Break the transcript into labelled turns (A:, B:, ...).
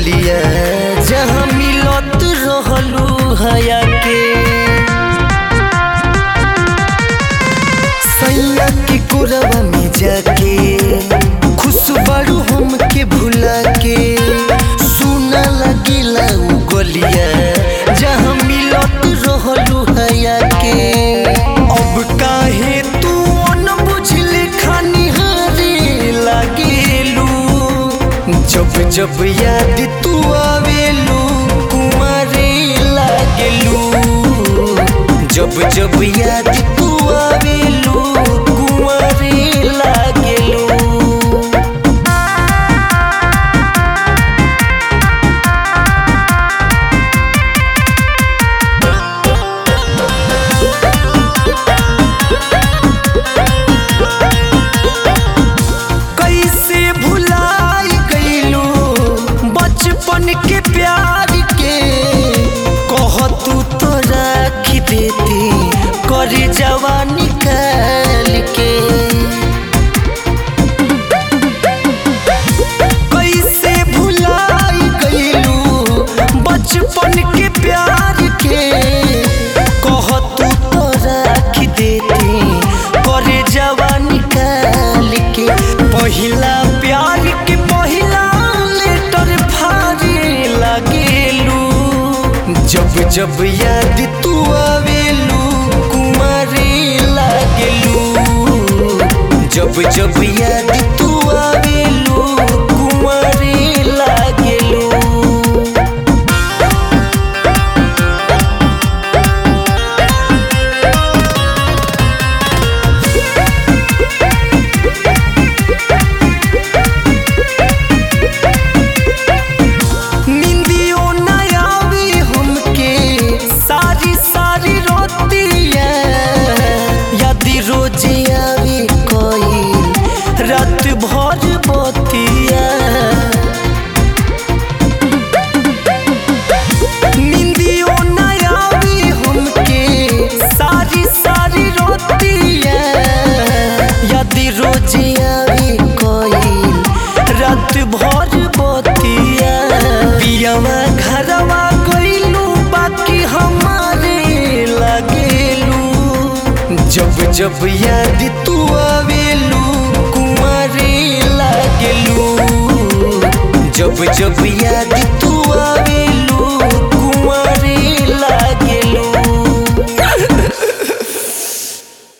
A: गलिया जहाँ मिलत रहलू हया के सैया के कोरवा में जाके खुश बारू हमके भुला के सुना लगिला उ गलिया जहाँ मिलत रहलू हया के अब काहे तू न बुझले खानी हारे लागेलू जब जब याद तू आवेलू कुमारे लागेलू जब जब याद तू आवेलू कुमारे लागेलू कैसे भुलाई गईलू बचपन के प्यार के कह तू तो राख देती कर जवानी निकाल के कैसे भुलाई गईलू बचपन के प्यार के कह तू तो राख देती कर जवानी निकाल के पहिला प्यार के पहिला लेटर भारी लागेलू जब जब याद तू आवेलू कुमारी लागेलू जब जब याद तू आवेलू कुमारी लागेलू निंदियो न आवे हमके सारी सारी रोतिया यदि रोज आवे कोई रात भर बतिया निंदियो न आवे हमके सारी सारी रोतिया यदि रोज आवे कोई रात भर बतिया पियावा घरवा गइलू बाकी हमारे लागेलू जब जब याद तू आवेलू कुमारे लागेलू जब जब याद